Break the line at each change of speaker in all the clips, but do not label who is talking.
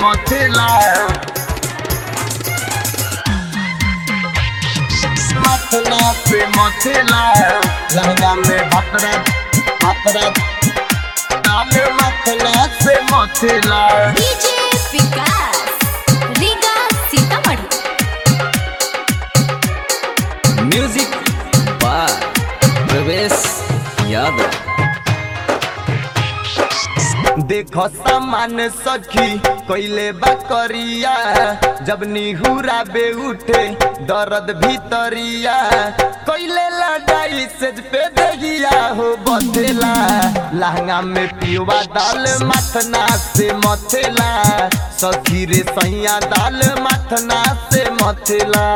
मथेला मथला से मथेला लहंगा में भतरा भतरा ताल मथला से मथेला
DJ Vikas Riga Sitamarhi
music by Pravesh Yadav
देखो सामान सखी कैले बकरिया जब निहुरा बे उठे दर्द भीतरिया कैले लड़ाई से पे दहिया हो बथेला लहंगा में पियुआ दाल मथना से मथेला सखी रे सैया दाल मथना से मथेला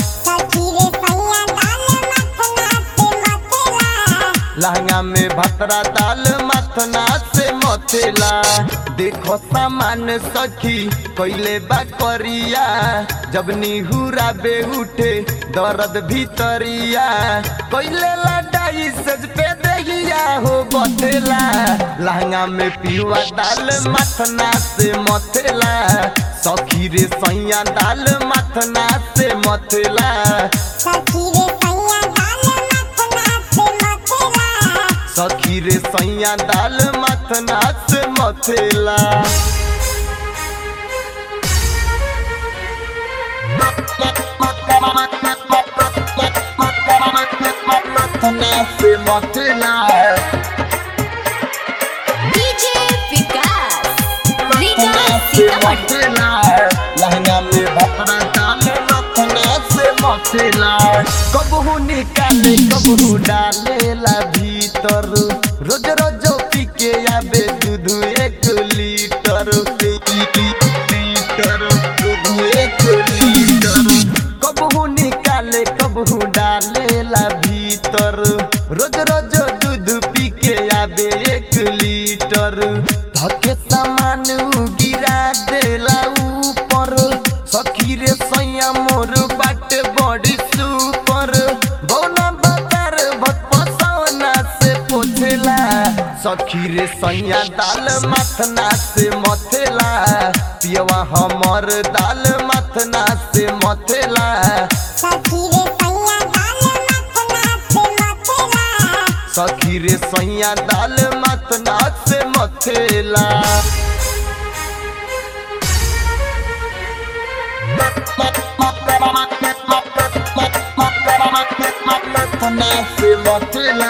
लहंगा में भतरा दाल मथना से मथेला देखो सामान सखी कैले बकरिया जब निहुरा बे उठे दर्द भीतरिया कैले लड़ाई से पे दहिया हो बथेला लहंगा में पियुआ दाल मथना से मथेला सखी रे सैया दाल मथना से मथेला सखी रे सैया दाल मथना से मथेला मथना से मथेला
डीजे विकास रीगा
मथना से
सीतामढ़ी
मथेला लहंगा में भपरा डाले मथना से मथेला कबहू निकाले कबहू डालेला भीतर रोज रोज पी के आबे दूध एक लीटर लीटर दूध एक लीटर कबहू निकाले कबहू डालेला भीतर रोज रोज दूध पी के आबे एक लीटर धके सामान उ गिरा देला ऊपर सखी रे सैया मोर बाटे बड़ी सुपर बौना बाजार भत पसौना से पोछेला सखी रे सैया दाल मथना से मथेला पियवा हमर दाल मथना से मथेला सखी रे सैया दाल मथना से मथेला मथना से मथेला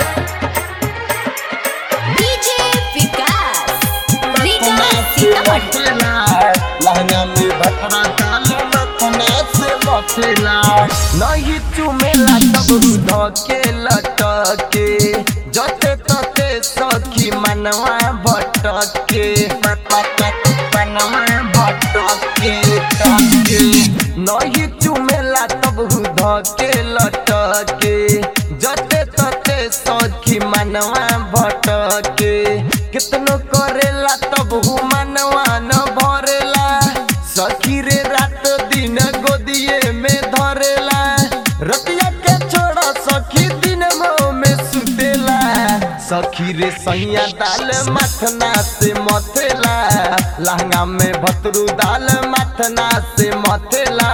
डीजे विकास रीगा सीतामढ़ी
लहंगा में भतरा डाल मथना से मथेला नहीं चुमेला तब धके लटके जते तते सखी मनवा भटके मनवा भटके टके नहीं चुमेला तब धके लटके जते तते सखी मनवा भटके कितनो करेला तब हु मनवा न भरेला सखी रे रात दिन गोदिए में धरेला रतिया के छोड़ा सखी दिन में सुतेला सखी रे सैया दाल मथना से मथेला लहंगा में भतरू दाल मथना से मथेला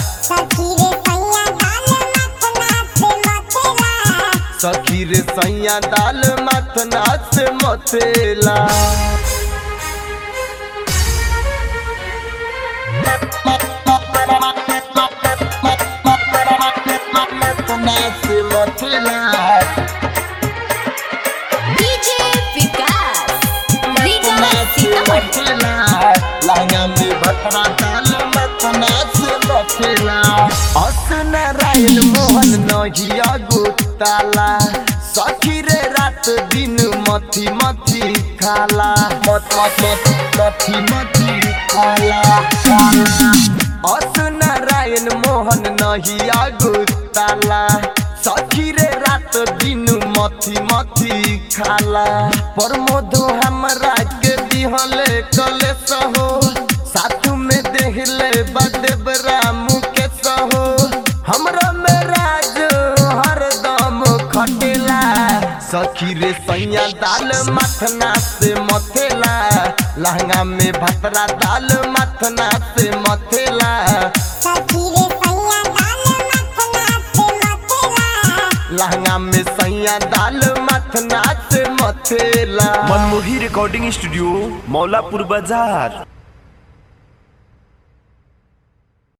सखी रे सैया दाल मथना से मथेला मथना से मथेला
डीजे विकास रीगा सीतामढ़ी
लहंगा में भटरा डाल मथना से मथेला अस नारायण मोहन नहिया गुताला सखी रे रात दिन मथी मथी खाला मथ मथ मथ मथी मथी खाला अस नारायण मोहन नहिया गुताला सखी रे रात दिन मथी मथी खाला प्रमोद हमरा के दिहले कले सहो साथ में देहले बदेव राम के सहो हमरा में राज हरदम खटेला सखी रे सैया दाल मथना से मथेला लहंगा में भतरा दाल मथना से मथेला लहंगा में सैया दाल मथना से मथेला
मनमोही रिकॉर्डिंग स्टूडियो मौलापुर बाजार